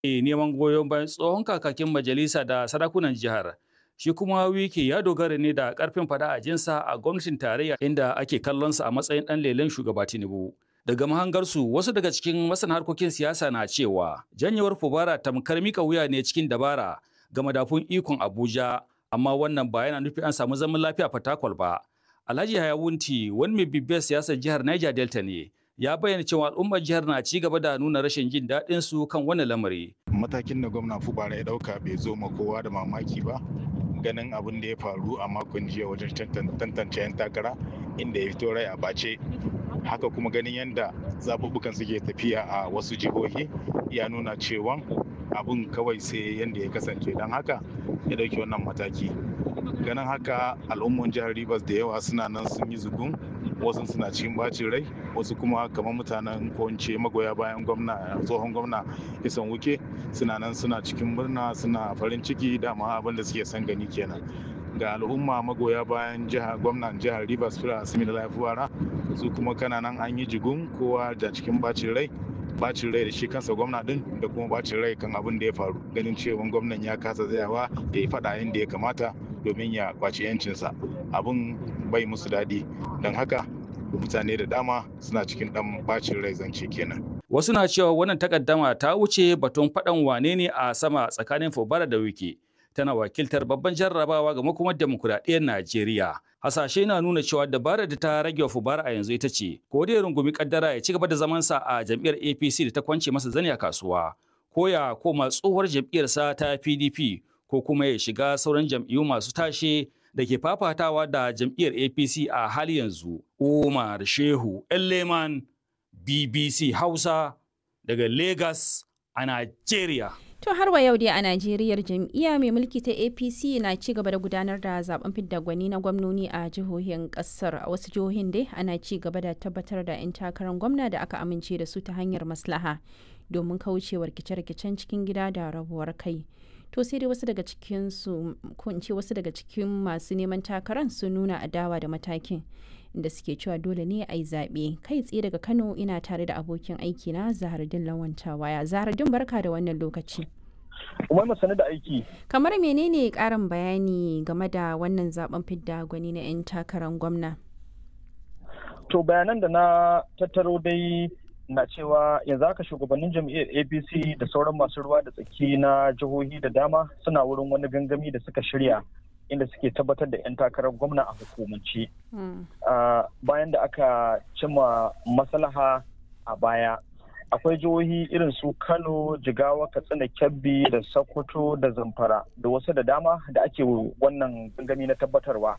neman goyon bayan tsohon kakakin majalisa da sarakunan jihar. Shi kuma wiki ya dogara ne da karfin fada a jinsa a gwamnatin tarayya inda ake kallonsa a matsayin ɗan lelen shugaba Tinubu. Daga mahangarsu wasu daga cikin masana harkokin siyasa na cewa janyewar Fubara tamkar mika wuya ne cikin dabara ga madafun ikon Abuja amma wannan ba yana nufi an samu zaman lafiya fatakwal ba. Alhaji Hayawunti wani mai bibiyar siyasar jihar Niger Delta ne ya bayyana cewa al'ummar jihar na ci gaba da nuna rashin jin daɗin su kan wannan lamari. Matakin da gwamna Fubara ya ɗauka bai zo ma kowa da mamaki ba. ganin abin da ya faru a makon jiya wajen tantance 'yan takara inda ya fito rai a bace haka kuma ganin yadda zaɓuɓɓukan suke tafiya a wasu jihohi ya nuna cewa abin kawai sai yadda ya kasance don haka ya ɗauki wannan mataki ganin haka al'umman jihar rivers da yawa suna nan sun yi zugun wasu suna cikin bacin rai wasu kuma kamar mutanen ko magoya bayan gwamna tsohon gwamna isan wuke suna nan suna cikin murna suna farin ciki dama abin da suke son gani kenan ga al'umma magoya bayan jihar gwamnan jihar rivers fira asimi da lafiwara su kuma kana nan an yi jigun kowa da cikin bacin rai bacin rai da shi kansa gwamna din da kuma bacin rai kan abin da ya faru ganin cewa gwamnan ya kasa tsayawa ya yi faɗa inda ya kamata domin ya kwaci yancinsa abin bai musu daɗi don haka mutane da dama suna cikin ɗan bacin rai zance kenan Wasu na cewa wannan takaddama ta wuce batun faɗan wane ne a sama tsakanin Fubara da Wike. Tana wakiltar babban jarrabawa ga makomar demokuraɗiyyar Najeriya. Hasashe na nuna cewa dabarar da ta rage wa Fubara a yanzu ita ce, ko dai rungumi kaddara ya ci gaba da zamansa a jam'iyyar APC da ta kwance masa zani a kasuwa, ko ya koma tsohuwar jam'iyyarsa ta PDP, ko kuma ya shiga sauran jam'iyyu masu tashe da ke fafatawa da jam'iyyar APC a hali yanzu. Umar Shehu Elleman BBC Hausa daga Lagos a Najeriya. To har wa yau dai a Najeriya jam'iyya mai mulki ta APC na ci gaba da gudanar da zaben fidda gwani na gwamnoni a jihohin kasar a wasu jihohin dai ana ci gaba da tabbatar da 'yan takarar gwamna da aka amince da su ta hanyar maslaha domin kaucewa rikice-rikicen cikin gida da rabuwar kai. To sai dai wasu daga cikin su ko in ce wasu daga cikin masu neman takarar sun nuna adawa da matakin da suke cewa dole ne a yi zaɓe kai tsaye daga kano ina tare da abokin aiki na zahardin lawanta waya zahardin barka da wannan lokaci umar masani da aiki kamar menene karin bayani game da wannan zaben fidda gwani na 'yan takarar gwamna to bayanan da na tattaro dai na cewa yanzu haka shugabannin jam'iyyar apc da sauran masu ruwa da tsaki na jihohi da dama suna wurin wani gangami da suka shirya inda suke tabbatar da 'yan takarar gwamna a hukumance bayan da aka cimma maslaha a baya akwai jihohi irin su kano jigawa katsina kebbi da sokoto da zamfara da wasu da dama da ake wannan gangami na tabbatarwa